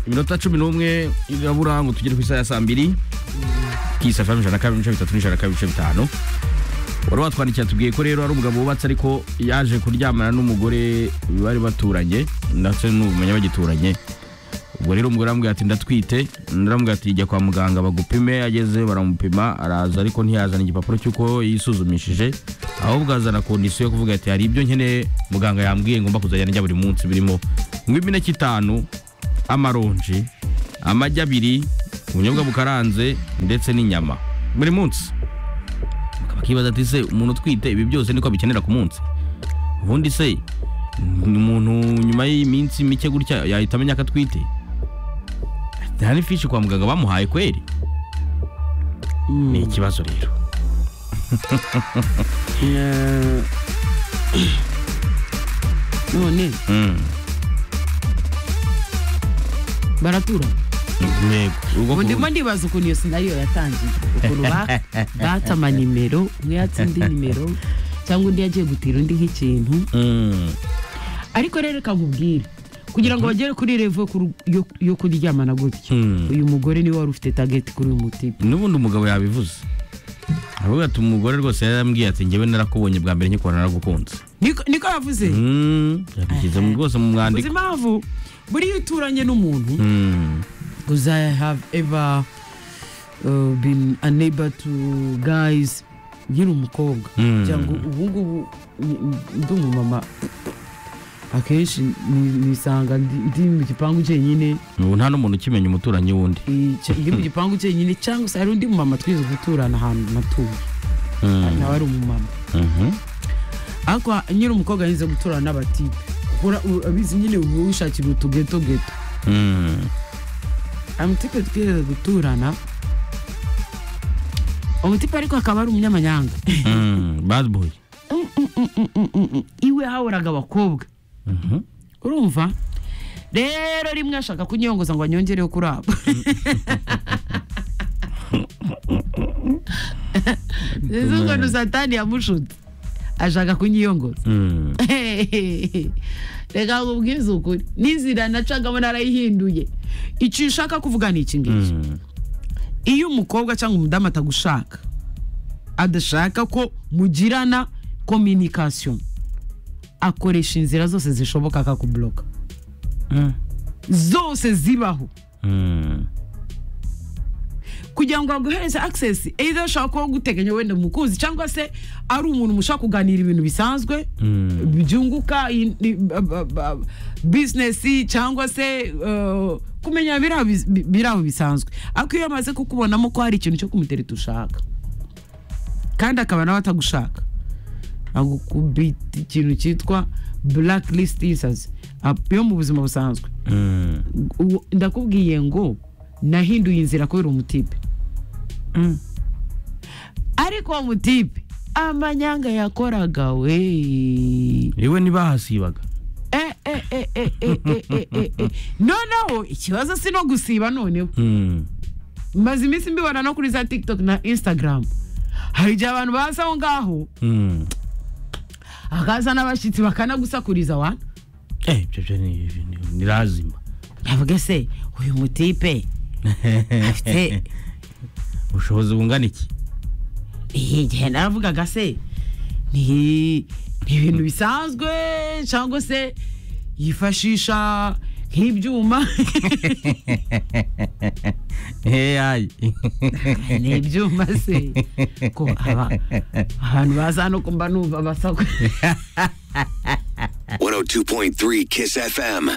iminota cumi n'umwe irabura ngo tugere ku isaha ya saa mbiri kisa ijana na kabiri ibice bitatu n'ijana na kabiri ibice bitanu wari watwandikira tubwiye ko rero ari umugabo wubatse ariko yaje kuryamana n'umugore bari baturanye ndetse n'ubumenya bagituranye ubwo rero umugore aramubwira ati ndatwite undi aramubwira ati jya kwa muganga bagupime ageze baramupima araza ariko ntiyazana igipapuro cy'uko yisuzumishije ahubwo azana kondisiyo yo kuvuga ati hari ibyo nkeneye muganga yambwiye ngomba kuzajyana njya buri munsi birimo nk'imineke imineke itanu amaronji amagi abiri ubunyobwa bukaranze ndetse n'inyama buri munsi bakibaza ati se umuntu utwite ibi byose niko abikenera ku munsi ubundi se ni umuntu nyuma y'iminsi mike gutya yahita amenya ko atwite nta n'ifishi kwa muganga bamuhaye kweri ni ikibazo rero Eh, none Mm. baratura Yego. Ubwo ubu ku- ndimo ndibaza ukuntu iyo sinariyo yatangiye ukuntu ba- bata ama nimero umwe yatse indi nimero cyangwa undi yagiye gutira undi nk'ikintu Mm. ariko rero reka nkubwire kugira ngo bagere kuri revo yo kuryamana gutya Mm. uyu mugore niwe wari ufite tageti kuri uyu mutipe n'ubundi umugabo yabivuze aravuga ati umugore rwose yarambwiye ati njyewe narakubonye bwa mbere nyikora naragukunze niko niko yavuze Mm. yabishyize mu- rwose mu uzi mwandiko impamvu buriya iyo uturanye n'umuntu Mm. because I have ever uh, been unable to guys nkiri umukobwa Mm. cyangwa ubu ngubu ni- ni- ndi umumama akenshi ni- nisanga ndi- ndi mu gipangu cyenyine ubu nta n'umuntu ukimenya umuturanyi w'undi eh, cye- ndi mu gipangu cyenyine cyangwa se hari undi mumama twize guturana ahantu natuye Mm. nawe ari umumama Mhm. ariko nyiri umukobwa yinze guturana n'abatipe Ukora- u- abizi nyine uba wishakira utugetogeto Mm. amutipe twize guturana umutipe ariko akaba ari umunyamanyanga Mm. bad boy Mm, mm, mm, mm, mm, mm, mm. iwe hahoraga abakobwa Mhm. urumva rero rimwe ashaka kunyongoza ngo anyongereho kuri abo Sinzi ukuntu satani yamushutse ashaka kunyiyongoza Mm. reka nkubwize ukuri n'inzira nacagamo narayihinduye icyo ushaka kuvuga ni iki ngiki Mm. iyo umukobwa cyangwa umudamu atagushaka adashaka ko mugirana communication akoresha inzira zose zishoboka akakubuloka Mm. zose zibaho Mm. kugira ngo aguhereze access either ashaka kuba guteganya wenda umukunzi cyangwa se ari umuntu mushaka kuganira ibintu bisanzwe Mm. byunguka i- i- ba- ba- ba- business cyangwa se uh, kumenya biri aho bis- bi- biri aho bisanzwe ariko iyo amaze kukubonamo ko hari ikintu cyo kumutereta ushaka kandi akaba nawe atagushaka agukubita ikintu cyitwa blacklist isazi yo mu buzima busanzwe Mm. Uwo- ndakubwiye ngo nahinduye inzira kubera umutipe Mm. ariko uwo mutipe amanyanga yakoraga we iwe ntibahasibaga Eh, eh, eh, eh, eh, eh, eh, eh, eh. noneho ikibazo si no gusiba noneho Mm. maze iminsi mbibona no kuri za tiktok na instagram hari igihe abantu baza aho ngaho Mm. hakaza n'abashyitsi bakanagusakuriza wana Eh, ibyo byo ni ni- ni lazima yavuga se uyu mutipe afite ubushobozi bungana iki iyi gihe naravugaga se ni ni ibintu bisanzwe cyangwa se yifashisha nk'ibyuma AI ni ibyuma se ko aba abantu baza no kumva numva basakwe 102.3 Kiss FM.